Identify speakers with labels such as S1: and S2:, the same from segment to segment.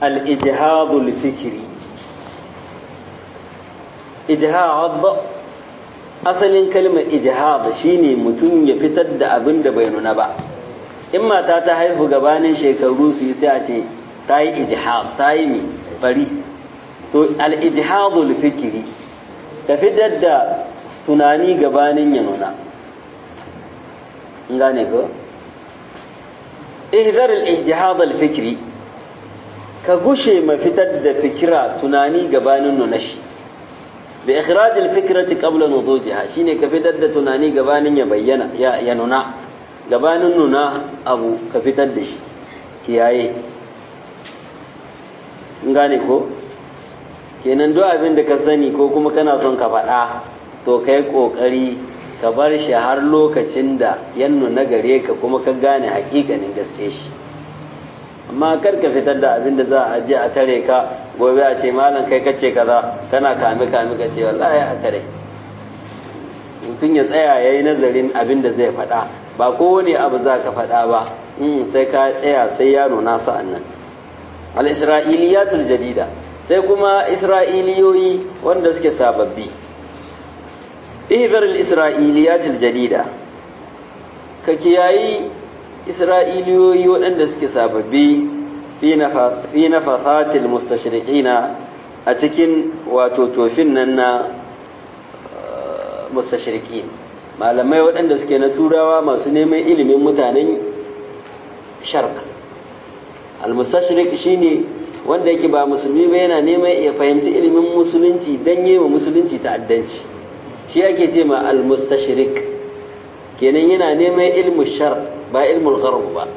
S1: al-ijhadul fikri ijhad asalin kalmar ijhad shine mutum ya fitar da abin da bai nuna ba in mata ta haihu gabanin shekaru su yi sai a ce ta yi ijhad ta yi mi bari to al-ijhadul fikri ka fitar da tunani gabanin ya nuna in gane ko ihdar al-ijtihad al-fikri ka gushe ma fitar da fikira tunani gabanin nuna shi bi ikhraj al-fikrati qabla nudujiha shine ka fitar da tunani gabanin ya bayyana ya, ya nuna gabanin nuna abu ka fitar da shi kiyaye in gane ko kenan duk abin da ka sani ko kuma kana son ka faɗa to kai ƙoƙari ka bar shi har lokacin da ya nuna gare ka kuma ka gane hakikanin gaske shi amma kar ka fitar da abin da za a je a tare ka gobe a ce malam kai kace kaza kana kame kame ka ce wallahi a tare mutum ya tsaya ya yi nazarin abin da zai faɗa ba kowane abu za ka faɗa ba sai ka tsaya sai ya nuna sa'an nan al-isra'iliyatul jadida sai kuma isra'iliyoyi wanda suke sababbi ihbar al-isra'iliyat al-jadida ka kiyayi isra'iliyoyi waɗanda suke sababbi fi nafathat al-mustashriqina a cikin wato tofin nan na mustashriqin malamai waɗanda suke na turawa masu neman ilimin mutanen sharq al-mustashriq shine wanda yake ba musulmi ba yana neman ya fahimci ilimin musulunci dan yi wa musulunci ta'addanci shi ake ce ma al-mustashrik kenan yana neman ilmu shar ba ilmul gharb ba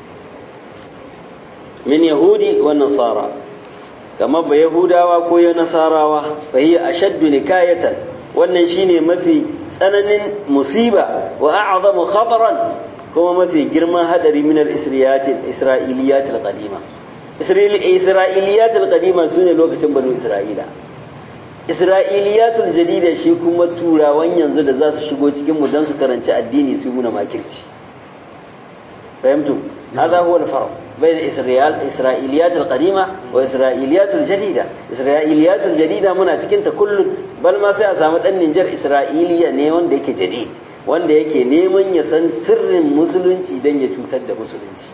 S1: min yahudi wa nasara kamar ba yahudawa ko ya nasarawa fa hiya ashaddu nikayatan wannan shine mafi tsananin musiba wa a'zamu khataran kuma mafi girman hadari min al-isra'iliyat al-qadima isra'iliyat al-qadima sune lokacin banu isra'ila isra'iliyatul jadida shi kuma turawan yanzu da za su shigo cikin mu don su karanci addini su muna makirci fahimtu هذا هو الفرق بين إسرائيل إسرائيليات القديمة وإسرائيليات الجديدة إسرائيليات الجديدة منا تكنت كل بل ما سيأسامت أن ننجر إسرائيلية نيون ديك جديد wanda yake neman ya san sirrin musulunci don ya cutar da musulunci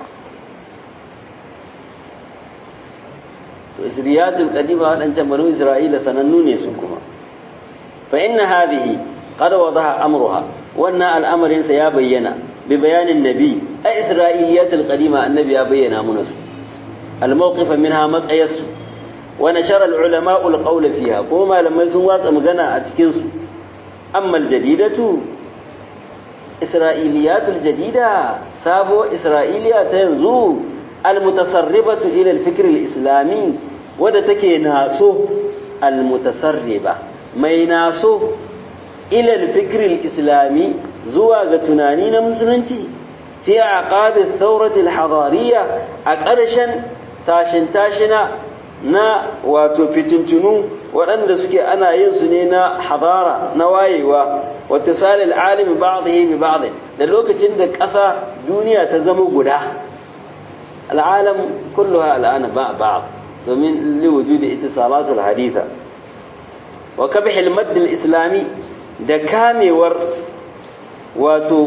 S1: to isriyatul qadima wadancan banu isra'ila sanannu ne su kuma fa inna hadhihi qad wadaha amruha wannan al'amarin sa ya bayyana bi bayanin nabi a isra'iliyatul qadima annabi ya bayyana mana su al-mawqif minha matsayas wa nashara al-ulama al-qawl fiha ko malamai sun watsa magana a cikin su amma al-jadidatu isra'iliyatul jadida sabo isra'iliya ta yanzu المتصربة إلى الفكر الإسلامي وده تكي ناسو المتصربة ما يناسو إلى الفكر الإسلامي زواج تنانين مسلمتي في أعقاب الثورة الحضارية أكرشا تاشن تاشنا na wato fitintunu waɗanda suke ana yin su ne na hadara na wayewa wata salil alimi ba'dhi bi ba'd da lokacin da ƙasa duniya ta zama guda العالم كلها الآن مع بعض ومن لوجود اتصالات الحديثة وكبح المد الإسلامي دكامي ور واتو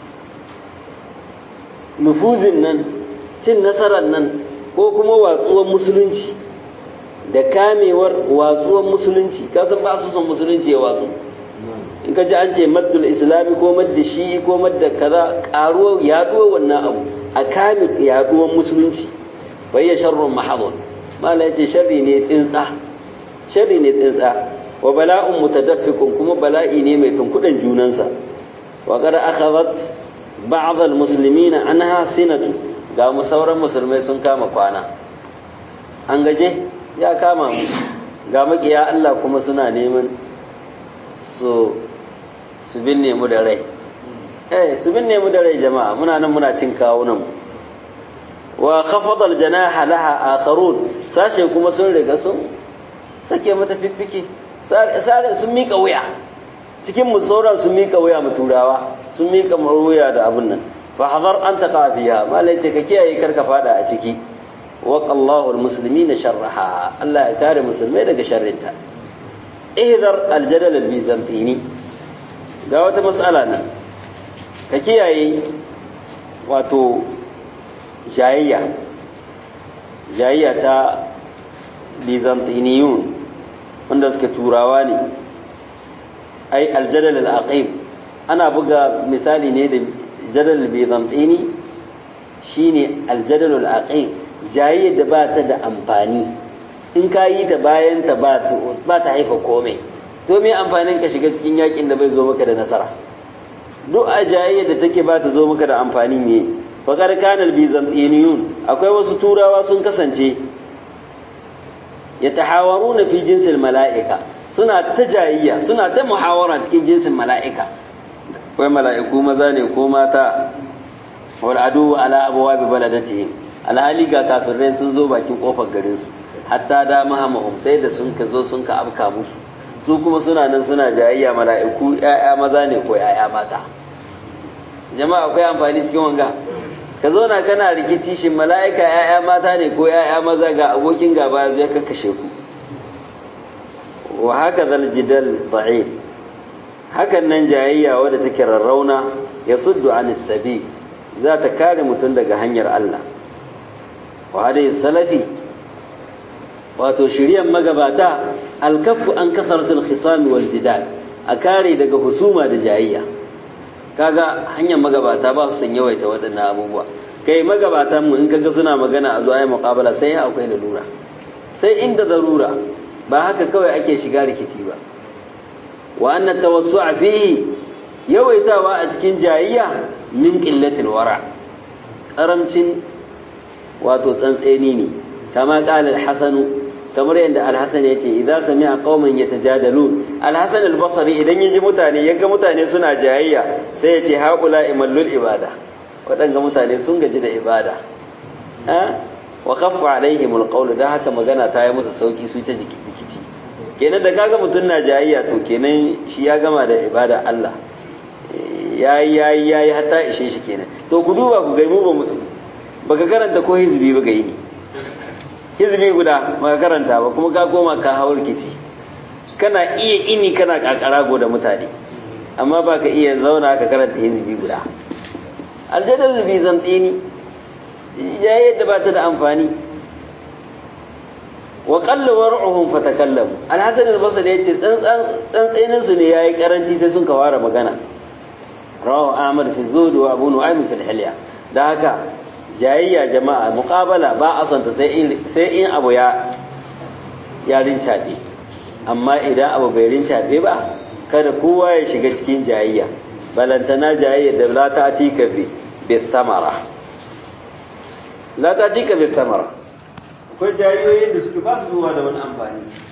S1: نفوذ نن cin nasarar nan ko kuma watsuwar musulunci da kamewar watsuwar musulunci kasan ba su son musulunci ya watsu in ka ji an ce maddul islami ko madda shi'i ko madda kaza karuwa yaduwa wannan abu a kame yaduwar musulunci bai ya sharrun mahadun mala yace sharri ne tsintsa sharri ne tsintsa wa bala'un mutadaffiqun kuma bala'i ne mai tunkudan junansa wa qad akhadhat ba'd al-muslimin anha sinatu ga mu sauran musulmai sun kama kwana an gaje ya kama mu ga makiya Allah kuma suna neman su su binne mu da rai eh su binne mu da rai jama'a muna nan muna cin kawunan wa khafada aljanaha laha akharun sashe kuma sun riga sun sake mata fiffike sare sun mika wuya cikin mu sauran sun mika wuya mu turawa sun mika wuya da abun nan fa hadar an taqa fiha malai ce ka kiyaye karka fada a ciki waqa Allahu almuslimina sharraha Allah ya kare musulmai daga sharrinta ihdar aljadal albizantini ga wata mas'ala nan ka kiyaye wato jayayya jayayya ta bizantiniyun wanda suke turawa ne ai aljadal al-aqib ana buga misali ne da jadal bizantini shine aljadal al-aqib jayayyar da ba ta da amfani in ka yi ta bayan ta ba ta haifa komai to me amfanin ka shiga cikin yakin da bai zo maka da nasara duk a jayayyar da take ba ta zo maka da amfani ne faƙar kanal bizantiniyun akwai wasu turawa sun kasance ya tahawaru na fi jinsin mala'ika suna ta jayayya suna ta muhawara cikin jinsin mala'ika akwai mala'iku maza ne ko mata wal adu ala abuwa bi baladatihim alhali ga kafirai sun zo bakin kofar garin su hatta da mahamahum sai da sun ka zo sun ka afka musu su kuma suna nan suna jayayya mala'iku ‘ya'ya maza ne ko ‘ya'ya mata jama'a akwai amfani cikin wanga ka zo na kana rikici shin mala'ika ‘ya'ya mata ne ko ‘ya'ya maza ga abokin gaba ya kakkashe ku wa haka zal jidal ba'id hakan nan jayayya wadda take rarrauna ya suddu an sabi za ta kare mutum daga hanyar Allah wa hadai salafi wato shiryan magabata alkafu an kasaratul khisami wal jidal a kare daga husuma da jayayya kaga hanyar magabata ba su san yawaita waɗannan abubuwa kai magabatan mu in kaga suna magana a zuwa muqabala sai akwai lalura sai inda zarura ba haka kawai ake shiga rikici ba wa anna tawassu'a fihi yawaitawa a cikin jayayya min qillatil wara karamcin wato tsantseni ne kama qala al-hasan kamar yadda al-hasan yace idza sami'a qauman yatajadalun al-hasan al-basri idan yaji mutane yaga mutane suna jayayya sai yace haula imallul ibada waɗanga mutane sun gaji da ibada wa khaffa alaihim al-qawl da haka magana ta yi musu sauki su ta jiki rikici kenan da kaga mutum na jayayya to kenan shi ya gama da ibada Allah yayi yayi yayi hatta ishe shi kenan to ku duba ku gaimu ba baka karanta ko hizbi ba gaini hizbi guda baka karanta ba kuma ka koma ka hawo rikici kana iya ini kana kakarago da mutane amma baka iya zauna ka karanta hizbi guda aljadal bizantini ya yadda ba ta da amfani wa qalla war'uhum fatakallamu al-hasan al-basri yace tsantsanin su ne yayi karanci sai sun kawara magana rawahu ahmad fi zuhd wa abu nu'aym fi al-hilya da haka jayayya jama'a muqabala ba a santa sai in sai in abu ya ya rincaɗe amma idan abu bai rincaɗe ba kada kowa ya shiga cikin jayayya balantana jayayya da la ta tika bi bi samara la ta tika bi samara akwai jayoyin da suke ba su zuwa da wani amfani